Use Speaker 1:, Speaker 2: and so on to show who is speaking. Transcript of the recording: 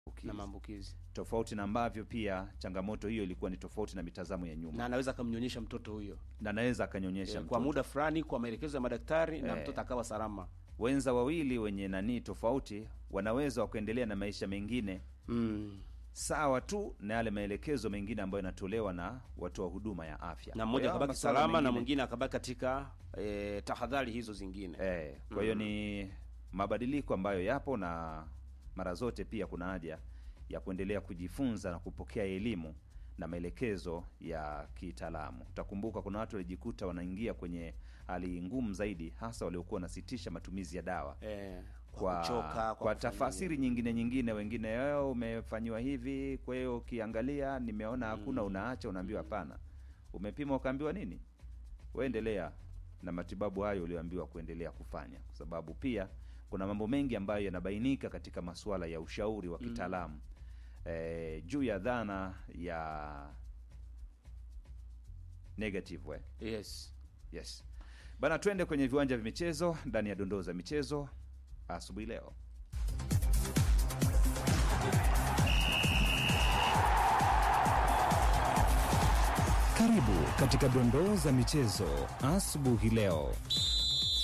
Speaker 1: na maambukizi
Speaker 2: tofauti na ambavyo pia changamoto hiyo ilikuwa ni tofauti na mitazamo ya nyuma
Speaker 1: na anaweza akamnyonyesha mtoto huyo
Speaker 2: na anaweza akanyonyesha
Speaker 1: Eh,
Speaker 2: mtoto.
Speaker 1: kwa muda fulani kwa maelekezo ya madaktari na
Speaker 2: Eh.
Speaker 1: mtoto akawa salama
Speaker 2: wenza wawili wenye nanii tofauti wanaweza wakaendelea na maisha mengine
Speaker 1: mm.
Speaker 2: sawa tu na yale maelekezo mengine ambayo yanatolewa na watoa huduma ya afya
Speaker 1: na
Speaker 2: Kwa
Speaker 1: mmoja
Speaker 2: hiyo
Speaker 1: akabaki
Speaker 2: masuala
Speaker 1: salama na
Speaker 2: mengine-
Speaker 1: mwingine akabaki katika eh, tahadhari hizo zingine
Speaker 2: Eh, kwa hiyo ni mabadiliko ambayo yapo na mara zote pia kuna haja ya kuendelea kujifunza na kupokea elimu na maelekezo ya kitaalamu. Utakumbuka kuna watu walijikuta wanaingia kwenye hali ngumu zaidi, hasa waliokuwa wanasitisha matumizi ya dawa
Speaker 1: eh, kwa,
Speaker 2: kwa,
Speaker 1: kuchoka kwa,
Speaker 2: kwa
Speaker 1: kufanya
Speaker 2: tafasiri nyingine nyingine, wengine "Eh, umefanyiwa hivi, kwa hiyo ukiangalia nimeona hakuna, unaacha, unaambiwa hapana. Umepima ukaambiwa nini? Waendelea na matibabu hayo ulioambiwa kuendelea kufanya, kwa sababu pia kuna mambo mengi ambayo yanabainika katika masuala ya ushauri wa kitaalamu eh, juu ya dhana ya negative way.
Speaker 1: yes
Speaker 2: Yes bana, twende kwenye viwanja vya michezo ndani ya dondoo za michezo asubuhi leo.
Speaker 3: Karibu katika dondoo za michezo asubuhi leo.